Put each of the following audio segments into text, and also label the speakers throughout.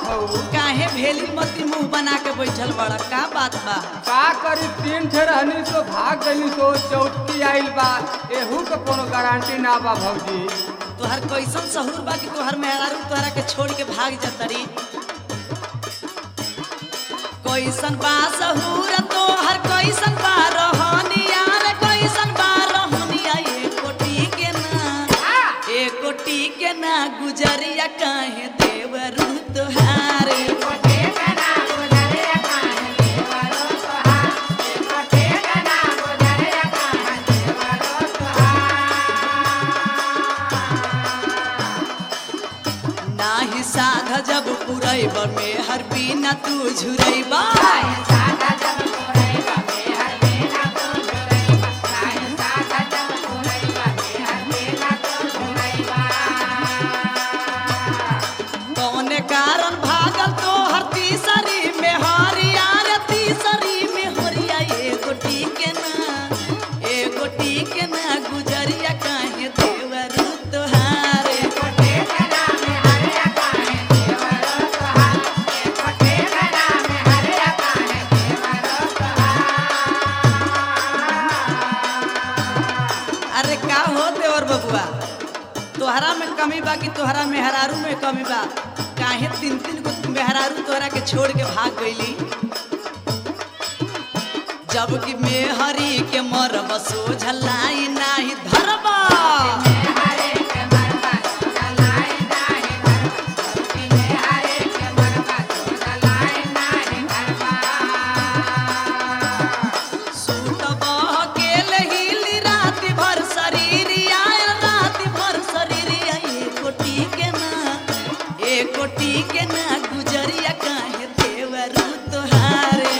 Speaker 1: बहू
Speaker 2: काहे भेली मती मुंह बना के बैठल बड़ा का बात बा
Speaker 1: का करी तीन ठे रहनी सो भाग गई सो चौथी आइल बा एहू के कोनो गारंटी ना बा भौजी
Speaker 2: तोहर कैसन सहूर बा कि तोहर मेहरारू तोहरा के छोड़ के भाग जतरी कैसन बा सहूर तोहर कैसन बा रहनिया रे कैसन बा रहनिया ए कोटी के ना ए कोटी के ना गुजरिया काहे देवरू तोहारे नाही साध जब पुरैब में हर बिना तू झुरैबा कौने कारण भागल तो हर तीसरी में हरिया रे तीसरी में हरिया ए गोटी के ना ए गोटी के ना गुजरिया काहे देवरू तोहारे अरे का हो देवर बबुआ तोहरा में कमी बा कि तोहरा मेहरारू में कमी बा काहे तीन तीन गो मेहरारू तोहरा के छोड़ के भाग गईली जबकि मेहरी के मरब सोझलाई नाही धरबा सूतब अकेले हिली राति भर शरीरिया राति भर शरीरिया ए कोटी के ना ए कोटी के ना गुजरिया काहे देवरू तोहारे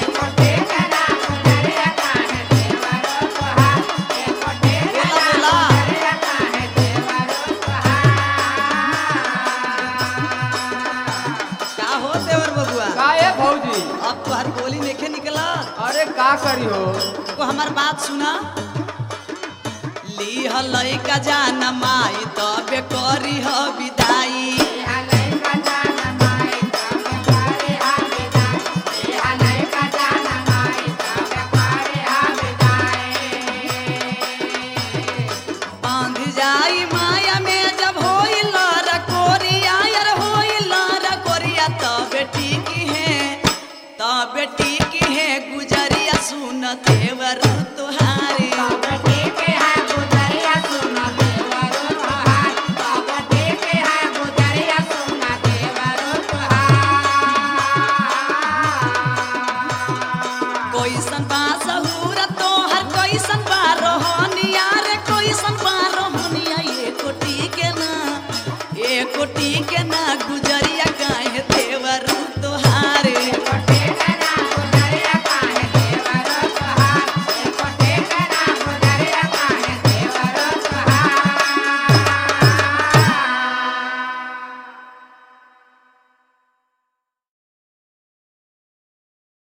Speaker 2: बोला बोला का हो देवर बबुआ
Speaker 1: का ए भौजी
Speaker 2: अब तोहर बोली नेखे निकला
Speaker 1: अरे का करी हो
Speaker 2: को हमार बात सुना लीह लइका जान माई तबे करी ह विदाई